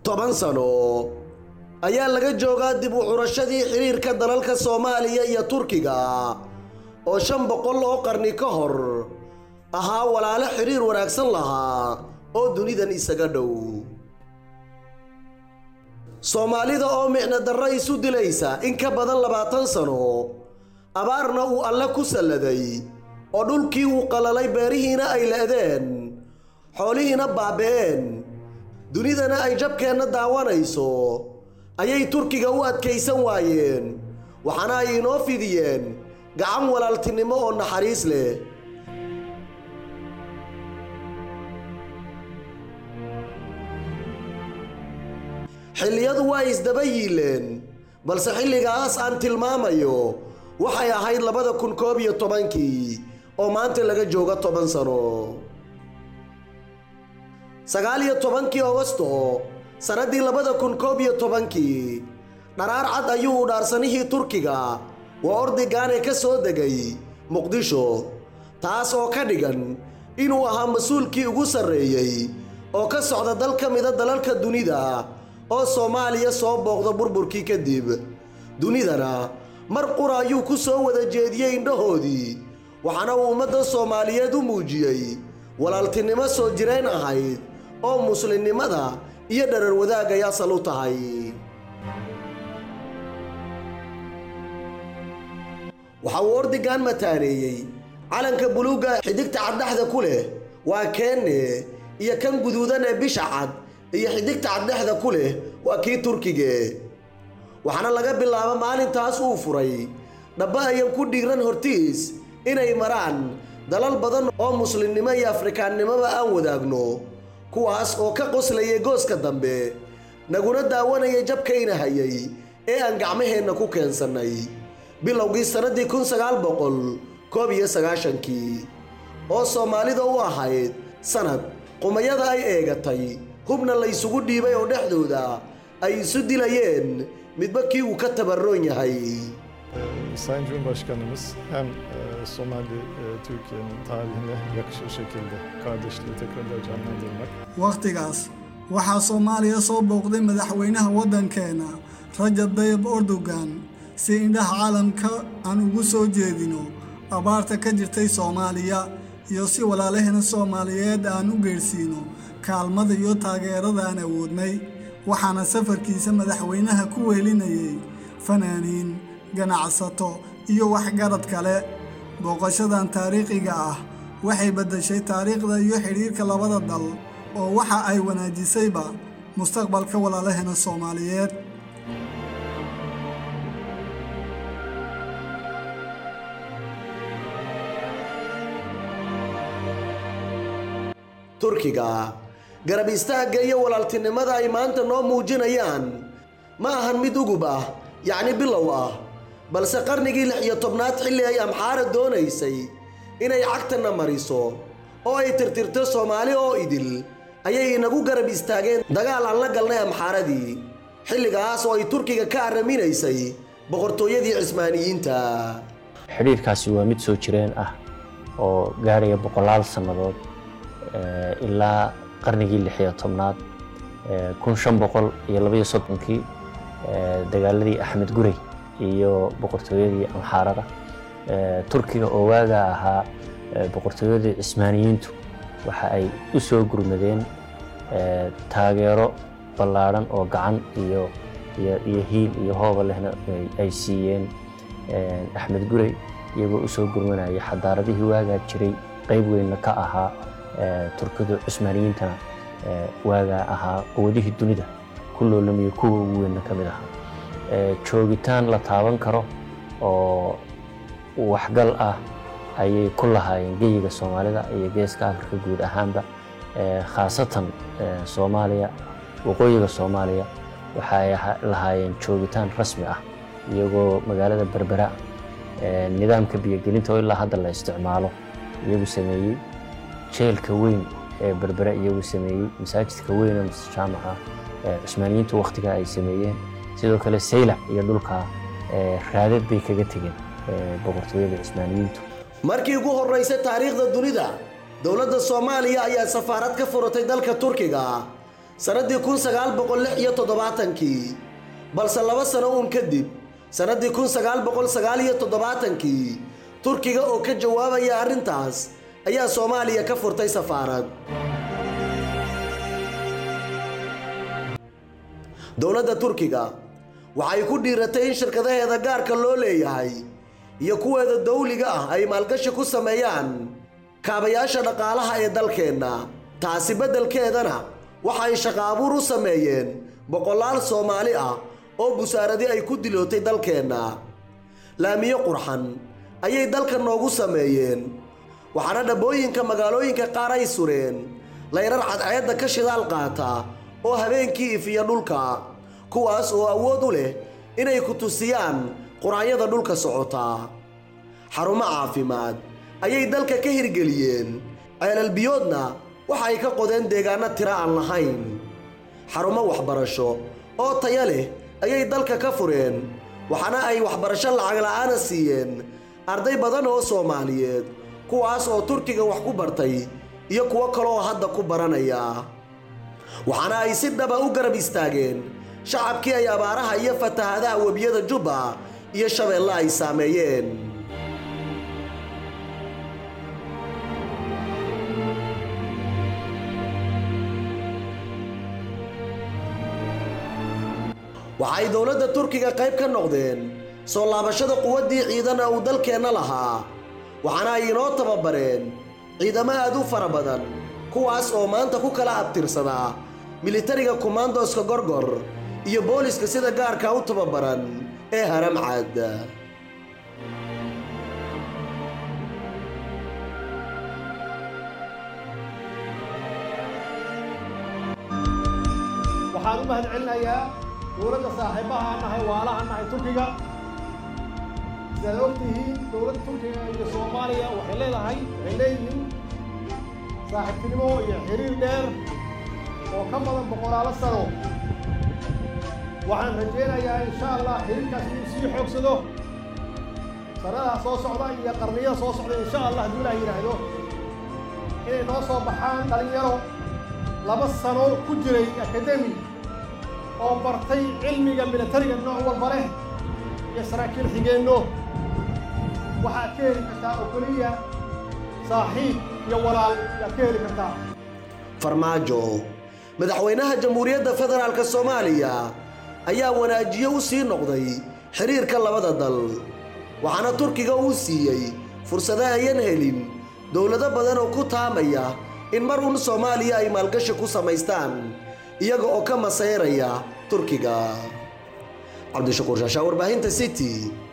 toban sano ayaa laga joogaa dib u curashadii xiriirka dalalka soomaaliya iyo turkiga oo shan boqol oo qarni ka hor ahaa walaalo xidhiir wanaagsan lahaa oo dunidan isaga dhow soomaalida oo micno darro isu dilaysa in ka badan labaatan sano abaarna uu alle ku salladay oo dhulkii uu qalalay beerihiina ay le'deen xoolihiina baaba'een dunidana ay jabkeenna daawanayso ayay turkiga u adkaysan waayeen waxaana ay inoo fidiyeen gacan walaaltinimo oo naxariis leh xilliyadu waa isdaba yiileen balse xilligaas aan tilmaamayo waxay ahayd labada kun koob iyo tobankii oo maanta laga joogo toban sano sagaal iyo tobankii ogosto sannaddii labada kun koob iyo tobankii dharaar cad ayuu u dhaarsanihii turkiga waa ordigaane ka soo degay muqdisho taas oo ka dhigan inuu ahaa mas-uulkii ugu sarreeyey oo ka socda dal ka mida dalalka dunida oo soomaaliya soo booqda burburkii kadib dunidana mar qura ayuu ku soo wada jeediyey indhahoodii waxaana uu ummadda soomaaliyeed u muujiyey walaaltinimo soo jirayn ahayd oo muslimnimada iyo dharar wadaag ay asal u tahay waxa uu ordigan mataaneeyey calanka buluugga xidigta caddhexda ku leh waa keenne iyo kan guduudan ee bisha cad iyo xidigta caddhexda ku leh waa kii turkige waxaana laga bilaabo maalintaas uu furay dhabba ayan ku dhiiran hortiis inay maraan dalal badan oo muslimnimo iyo afrikaannimoba aan wadaagno kuwaas oo ka qoslayay gooska dambe naguna daawanayay jabkayna hayay ee aan gacmaheenna ku keensannay bilowgii sannaddii kun sagaal boqol koob iyo sagaashankii oo soomaalida u ahayd sannad qumayada ay eegatay hubna la ysugu dhiibay oo dhexdooda ay isu dilayeen midba kii uu ka tabarroon yahay Sayın Cumhurbaşkanımız hem e, Somali e, Türkiye'nin tarihine yakışır şekilde kardeşliği tekrar canlandırmak wakhtigaas waxaa soomaaliya soo booqday madaxweynaha waddankeena rajab dayib erdogan si indhaha caalamka aan ugu soo jeedino abaarta ka jirtay soomaaliya iyo si walaalaheena soomaaliyeed aan u geedhsiino kaalmada iyo taageerada aan awoodnay waxaana safarkiisa madaxweynaha ku wehelinayay fanaaniin ganacsato iyo waxgarad kale booqashadan taariikhiga ah waxay beddeshay taariikhda iyo xidhiirka labada dal oo waxa ay wanaajisayba mustaqbalka walaalaheena soomaaliyeed turkiga garab istaagga iyo walaaltinimada ay maanta noo muujinayaan ma ahan mid ugub ah yacni bilow ah balse qarnigii lix iyo tobnaad xilli ay amxaara doonaysay inay cagtana mariso oo ay tirtirto soomaali oo idil ayay inagu garab istaageen dagaal aan la galnay amxaaradii xilligaas oo ay turkiga ka arraminaysay boqortooyadii cismaaniyiinta xidhiirkaasi waa mid soo jireen ah oo gaaraya boqolaal sannadood ilaa qarnigii lix iyo tobnaad kun shan boqol iyo labaiyo soddonkii dagaaladii axmed gurey iyo boqortooyadii amxaarada turkiga oo waagaa ahaa boqortooyadii cismaaniyiintu waxa ay u soo gurmadeen taageero ballaadhan oo gacan iyo iyo hiil iyo hooba lehna ay siiyeen axmed gurey iyagoo u soo gurmanaya xadaaradihii waagaa jiray qayb weynna ka ahaa turkidu cusmaaniyiintana waagaa ahaa quwadihii dunida ku loolamiyo kuwa ugu weynna ka mid ahaa joogitaan la taaban karo oo waxgal ah ayay ku lahaayeen geyiga soomaalida iyo geeska afrika guud ahaanba khaasatan soomaaliya waqooyiga soomaaliya waxa ay lahaayeen joogitaan rasmi ah iyagoo magaalada berbera nidaamka biyogelinta oo ilaa hadda la isticmaalo iyagu sameeyey jeelka weyn ee berbera iyagu sameeyey masaajidka weyn ee masjid jaamaca cusmaaniyiintu wakhtigaa ay sameeyeen sidoo kale saylac iyo dhulka raadad bay kaga tegeen boqortooyada cusmaaniyiintu markii ugu horraysay taariikhda dunida dowladda soomaaliya ayaa safaarad ka furatay dalka turkiga sannaddii kun sagaal boqol lix iyo toddobaatankii balse laba sano uun kadib sannaddii kun sagaal boqol sagaal iyo toddobaatankii turkiga oo ka jawaabaya arrintaas ayaa soomaaliya ka furtay safaarad dowladda turkiga waxay ku dhiiratay in shirkadaheeda gaarka loo leeyahay iyo kuweeda dawliga ah ay maalgashi ku sameeyaan kaabayaasha dhaqaalaha ee dalkeenna taasi beddelkeedana waxay shaqo abuur u sameeyeen boqolaal soomaali ah oo busaaradi ay ku dilootay dalkeenna laamiyo qurxan ayay dalka noogu sameeyeen waxaana dhabbooyinka magaalooyinka qaar ay sureen layrar cadceedda ka shidaal qaata oo habeenkii ifiya dhulka kuwaas oo awood u leh inay ku tusiyaan quraanyada dhulka socota xarumo caafimaad ayay dalka ka hirgeliyeen ceelalbiyoodna waxa ay ka qodeen deegaanno tiro aan lahayn xarumo waxbarasho oo taya leh ayay dalka ka fureen waxaana ay waxbarasho lacag la'aana siiyeen arday badan oo soomaaliyeed kuwaas oo turkiga wax ku bartay iyo kuwo kale oo hadda ku baranaya waxaana ay si dhaba u garab istaageen shacabkii ay abaaraha iyo fatahadaha webiyada jubba iyo shabeelle ay saameeyeen waxay dowladda turkiga qayb ka noqdeen soo laabashada quwaddii ciidana uu dalkeenna lahaa waxaana ay inoo tababareen ciidamo aad u fara badan kuwaas oo maanta ku kala abtirsadaa militariga kumaandoska gorgor iyo booliska sida gaarka u tababaran ee haramcad waxaan u mahad celinayaa dowladda saaxiibaha nahay waalaha nahay turkiga sidaad ogtihiin dowladda turkiga iyo soomaaliya waxay leedahay waxay leeyihiin saaxiibtinimo iyo xiriir dheer oo ka badan boqolaalo sano waxaan rajaynayaa insha allah xiriirkaas inuu sii xoogsado sanadaha soo socda iyo qarniyada soo socda insha allah hadduu ilaah yidhaahdo inay noo soo baxaan dhalinyaro laba sano ku jiray akademi oo bartay cilmiga militariga nooc walba leh iyo saraakiil xigeenno waxaad ka heli kartaa oo keliya saaxiib iyo walaal ayaad ka heli kartaa farmaajo madaxweynaha jamhuuriyadda federaalk soomaaliya ayaa wanaajiye u sii noqday xiriirka labada dal waxaana turkiga uu siiyey fursado ayan helin dowlado badan oo ku taamaya in mar un soomaaliya ay maalgashi ku samaystaan iyaga oo ka masayraya turkiga cabdishakuur shaashaa warbaahinta city